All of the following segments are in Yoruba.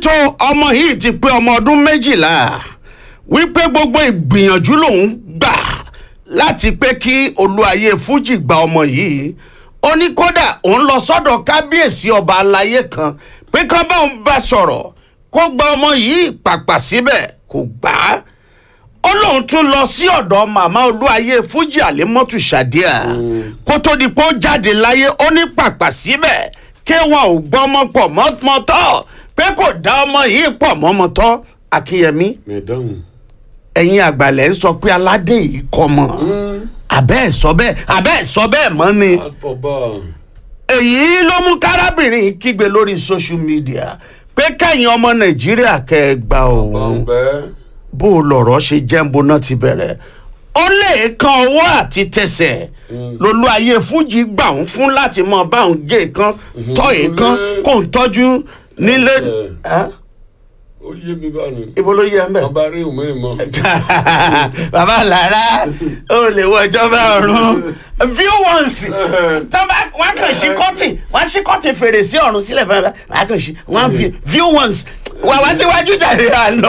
tó ọmọ yìí ti pé ọmọ ọdún méjìlá wípé gbogbo ìgbìyànjú lòun gbà láti pé kí olúayé fújì gba ọmọ yìí ó ní kódà òun lọ sọ́dọ̀ kábíyèsí ọba aláyé kan pé kán bá òun bá sọ̀rọ̀ kó gba ọmọ yìí pàpà síbẹ̀ kò gbà á ó lóun tún lọ sí ọ̀dọ̀ màmá olúayé fújì àlémọ́tù ṣàdíà kó tó di pé ó jáde láyé ó ní pàpà síbẹ̀ kí wọn ò gbọ́ ọmọ pọ̀ mọ́tọ́ pé kò dá ọmọ yìí pọ̀ mọ́mọ́tọ́ akínyẹmí mẹ̀dánù. ẹ̀yin àgbàlẹ̀ ń sọ pé aládé yìí kọ́ mọ́ àbẹ́ ẹ̀ sọ bẹ́ẹ̀ àbẹ́ ẹ̀ sọ bẹ́ẹ̀ mọ́ ni alfọba. èyí ló mú kárábìnrin kígbe lórí social media pé kẹ́yìn ọmọ nàìjíríà kẹ́ ẹ gba òun bọ̀m̀bẹ́. bó o lọ̀rọ̀ ṣe jẹ́ ń boná ti bẹ̀rẹ̀ ó lè kan ọwọ́ àti tẹsẹ̀ lolú ayé fújì gbà ń fún láti mọ báwọn gé kan tọ́ èèkan kó ń tọ́jú nílé Ẹ́? ó yé mi báyìí. ibo ló yẹ ń bẹ̀. ọba rí òun mẹ́rin mọ́. bàbá lára ó lè wọ ìjọba ọ̀run view once tọ́ba wọn kàn sí kọ́tì wọn sí kọ́tì fèrèsé ọ̀run sílẹ̀ fún ẹ wọn kàn sí wọn fi view once wà wá síwájú jàre àná.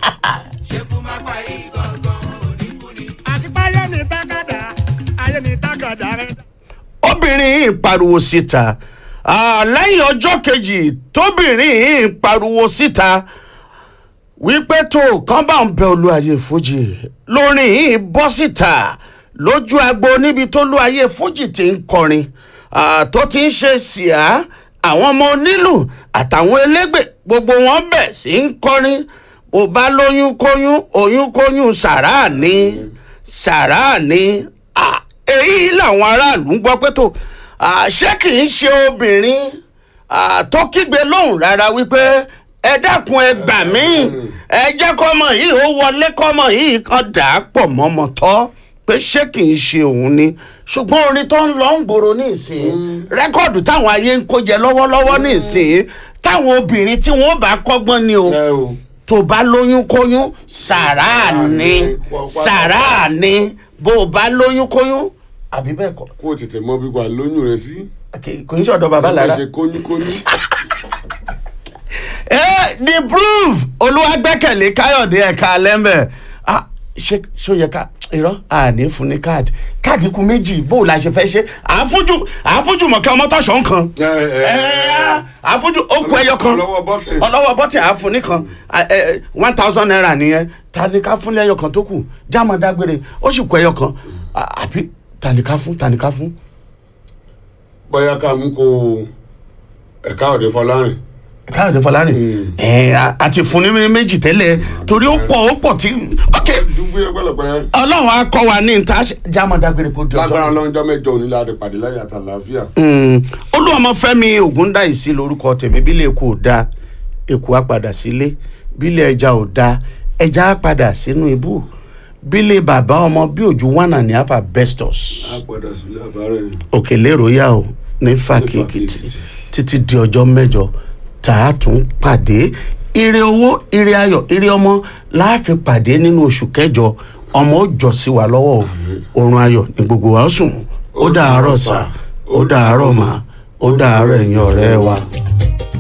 àti páyé ní tákàdá ayé ní tákàdá rẹ. obìnrin yìí pariwo síta Ah, lẹ́yìn ọjọ́ kejì tóbìnrin yìí pariwo síta wípé tó kán bá ń bẹ olúayé fújì lórin yìí bọ́ síta lójú agbo níbi tó olúayé fújì ti ń kọrin Ah, tó ti ń ṣe síá àwọn ọmọ onílù àtàwọn elégbè gbogbo wọn bẹ̀ sí ń kọrin bó bá lóyún kóyún oyún kóyún sàrà ní sàrà ní Ah, èyí làwọn aráàlú ń gbọ́ pé tó ah, ṣé kì í ṣe obìnrin ah, tó kígbe lóhùn rárá wípé ẹ dákun ẹ gbà mí ẹ jẹ́ kọ́mọ yìí ó wọlé kọ́mọ yìí kan dà á pọ̀ mọ́mọ́ tọ́ pé ṣé kì í ṣe òun ni ṣùgbọ́n orin tó ń lọ ń gbòòrò ní ìsìn rẹ́kọ̀dù táwọn ayé ń kó jẹ lọ́wọ́lọ́wọ́ ní ìsìn táwọn obìnrin tí wọ́n bá kọ́gbọ́n ni o ẹ o. tó bá lóyún kóyún sàrà ni sàrà ni bó o bá lóyún kóyún àbí bẹ́ẹ̀ kọ́ kó o tètè mọ bí wà lóyún rẹ sí. kì kì í ṣọ̀dọ̀ bàbá lára. ṣe kóníkóní. ẹ the proof olúwàgbẹ́kẹ̀lé káyọ̀dé ẹ̀ka lẹ́mbẹ̀ ah ṣé ṣó yẹ ká irọ́ àní fún ní káàdì káàdì kù méjì bó o la ṣe fẹ́ ṣe àáfújù àáfújù mọ̀kẹ́ ọmọtọ̀ṣọ́ nǹkan ẹ ẹ ẹ àáfújù ó kú ẹyọ kan ọlọ́wọ́ bọ́tì. ọlọ́wọ́ bọ́tì àáfún nìkan one thousand naira nìyẹn ta ni ká fún lẹ́yọ kan tó kù jáàmù dágbére ó sì kú ẹyọ kan À- àbí ta ni ká fún ta ni ká fún. bóyá ká mú kó ẹ̀ka ọ̀dẹ fọlárin. káyọ̀dé fọlárin ẹ̀ àti fún ní méjì tẹ́lẹ̀ torí ó pọ̀ ó pọ̀ tí ok dúgbò yẹn pẹ̀lẹ́pẹ̀lẹ́. ọlọ́run á kọ́ wa ní níta jáàmù dágbére kó di lágbára ọjọ́. lọ́jọ́ mẹ́jọ onílà àdìpàdé láyé àtàlàáfíà. olúwọmọfẹ́mi ògúndáìsí lórúkọ tèmi bílẹ̀ èkó ò da èkó á padà sílé bílẹ̀ ẹja ò da ẹja á padà sínú ibú bílẹ̀ bàbá ọmọ bí òjú wánà ní àfà bestos a padà sílé àbárẹ̀. òkèlè royal o ní fàkì èkìtì títí di ọjọ́ mẹ́jọ tá a tún pàdé ire owó ire ayọ̀ ire ọmọ láàfin pàdé nínú oṣù kẹjọ ọmọ ó jọ sí wa lọ́wọ́ o oorun ayọ̀ ní gbogbo wa ó sùn ó dàárọ̀ sà ó dàárọ̀ mà ó dàárọ̀ ẹ̀yin ọ̀rẹ́ wa.